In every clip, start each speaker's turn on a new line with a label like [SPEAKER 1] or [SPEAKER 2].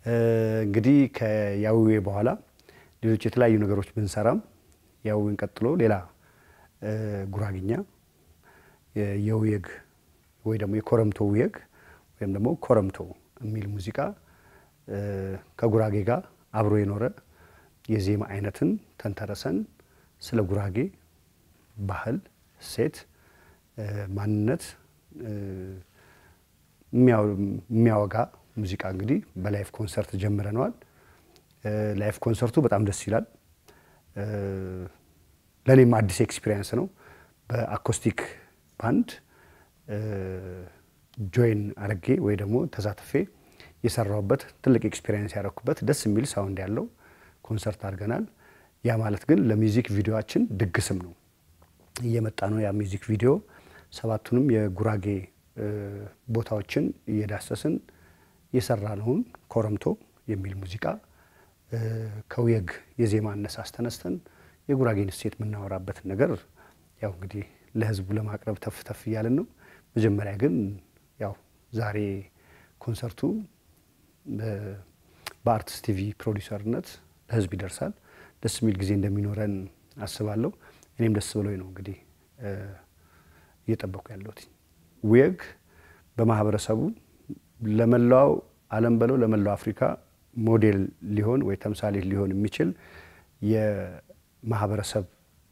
[SPEAKER 1] እንግዲህ ከያዌ በኋላ ሌሎች የተለያዩ ነገሮች ብንሰራም ያዌን ቀጥሎ ሌላ ጉራግኛ የውየግ ወይ ደግሞ የኮረምቶ ውየግ ወይም ደግሞ ኮረምቶ የሚል ሙዚቃ ከጉራጌ ጋር አብሮ የኖረ የዜማ አይነትን ተንተረሰን ስለ ጉራጌ ባህል፣ እሴት፣ ማንነት የሚያወጋ ሙዚቃ እንግዲህ በላይፍ ኮንሰርት ጀምረነዋል። ላይፍ ኮንሰርቱ በጣም ደስ ይላል። ለእኔም አዲስ ኤክስፒሪየንስ ነው። በአኮስቲክ ባንድ ጆይን አረጌ ወይ ደግሞ ተሳትፌ የሰራሁበት ትልቅ ኤክስፒሪየንስ ያደረኩበት ደስ የሚል ሳውንድ ያለው ኮንሰርት አድርገናል። ያ ማለት ግን ለሚውዚክ ቪዲዮችን ድግስም ነው እየመጣ ነው። ያ ሚውዚክ ቪዲዮ ሰባቱንም የጉራጌ ቦታዎችን እየዳሰስን የሰራነውን ኮረምቶ የሚል ሙዚቃ ከውየግ የዜማ አነሳስ ተነስተን የጉራጌን እሴት የምናወራበትን ነገር ያው እንግዲህ ለሕዝቡ ለማቅረብ ተፍ ተፍ እያልን ነው። መጀመሪያ ግን ያው ዛሬ ኮንሰርቱ በአርትስ ቲቪ ፕሮዲሰርነት ለሕዝብ ይደርሳል። ደስ የሚል ጊዜ እንደሚኖረን አስባለሁ። እኔም ደስ ብሎኝ ነው እንግዲህ እየጠበኩ ያለሁት። ውየግ በማህበረሰቡ ለመላው ዓለም በለው ለመላው አፍሪካ ሞዴል ሊሆን ወይ ተምሳሌት ሊሆን የሚችል የማህበረሰብ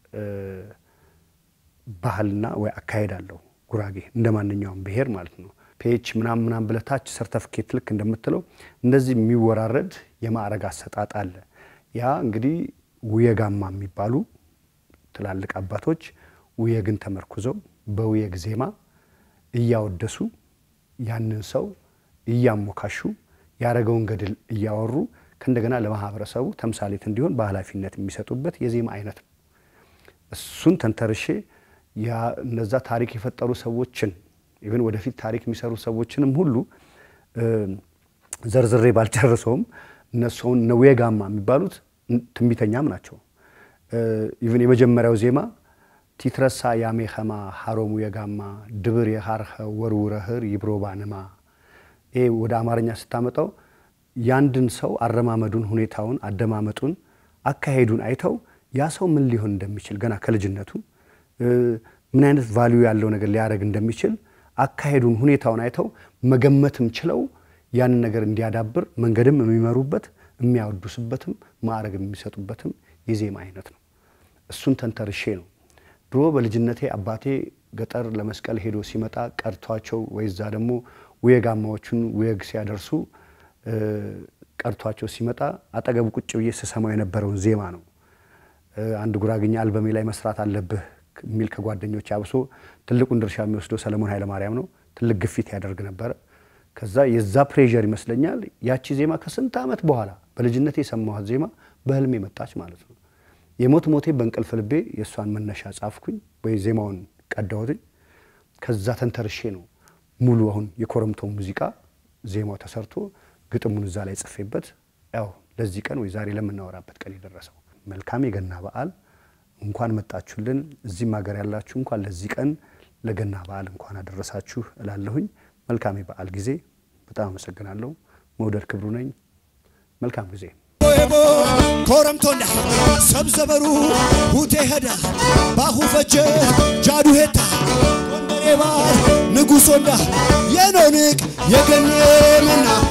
[SPEAKER 1] ባህልና ወይ አካሄድ አለው ጉራጌ እንደ ማንኛውም ብሔር ማለት ነው። ፔች ምናም ምናም ብለህ ታች ሰርተፍኬት ልክ እንደምትለው እንደዚህ የሚወራረድ የማዕረግ አሰጣጥ አለ። ያ እንግዲህ ውየጋማ የሚባሉ ትላልቅ አባቶች ውየግን ተመርኩዘው በውየግ ዜማ እያወደሱ ያንን ሰው እያሞካሹ ያረገውን ገድል እያወሩ ከእንደገና ለማህበረሰቡ ተምሳሌት እንዲሆን በኃላፊነት የሚሰጡበት የዜማ አይነት ነው። እሱን ተንተርሼ እነዛ ታሪክ የፈጠሩ ሰዎችን ኢቨን ወደፊት ታሪክ የሚሰሩ ሰዎችንም ሁሉ ዘርዝሬ ባልጨርሰውም እነሱን እነ ውየጋማ የሚባሉት ትንቢተኛም ናቸው። ኢቨን የመጀመሪያው ዜማ ቲትረሳ ያሜኸማ ሀሮሙ የጋማ ድብር የሃርኸ ወርውረህር ይብሮባንማ ይሄ ወደ አማርኛ ስታመጣው ያንድን ሰው አረማመዱን፣ ሁኔታውን፣ አደማመጡን፣ አካሄዱን አይተው ያ ሰው ምን ሊሆን እንደሚችል ገና ከልጅነቱ ምን አይነት ቫልዩ ያለው ነገር ሊያደርግ እንደሚችል አካሄዱን፣ ሁኔታውን አይተው መገመትም ችለው ያንን ነገር እንዲያዳብር መንገድም የሚመሩበት የሚያወዱስበትም ማዕረግ የሚሰጡበትም የዜማ አይነት ነው። እሱን ተንተርሼ ነው ድሮ በልጅነቴ አባቴ ገጠር ለመስቀል ሄዶ ሲመጣ ቀርቷቸው ወይ እዛ ደግሞ ውየጋማዎቹን ውየግ ሲያደርሱ ቀርቷቸው ሲመጣ አጠገቡ ቁጭ ብዬ ስሰማው የነበረውን ዜማ ነው። አንድ ጉራግኛ አልበሜ ላይ መስራት አለብህ የሚል ከጓደኞች አብሶ ትልቁን ድርሻ የሚወስደው ሰለሞን ኃይለማርያም ነው። ትልቅ ግፊት ያደርግ ነበረ። ከዛ የዛ ፕሬዠር ይመስለኛል ያቺ ዜማ ከስንት ዓመት በኋላ በልጅነቴ የሰማኋት ዜማ በህልሜ መጣች ማለት ነው። የሞት ሞቴ በእንቅልፍ ልቤ የእሷን መነሻ ጻፍኩኝ ወይ ዜማውን ቀዳሁትኝ። ከዛ ተንተርሼ ነው ሙሉ አሁን የኮረምቶ ሙዚቃ ዜማው ተሰርቶ ግጥሙን እዛ ላይ ጽፌበት ያው ለዚህ ቀን ወይ ዛሬ ለምናወራበት ቀን የደረሰው። መልካም የገና በዓል እንኳን መጣችሁልን። እዚህም ሀገር ያላችሁ እንኳን ለዚህ ቀን ለገና በዓል እንኳን አደረሳችሁ እላለሁኝ። መልካም የበዓል ጊዜ። በጣም አመሰግናለሁ። መውደድ ክብሩ ነኝ። መልካም ጊዜ።
[SPEAKER 2] ኮረምቶንዳ ሰብዘበሩ ሁቴ ሄዳ ባሁ ፈጀ ጃዱ ሄታ ቆንደሬባ ንጉሶንዳ የኖንቅ የገኔ መና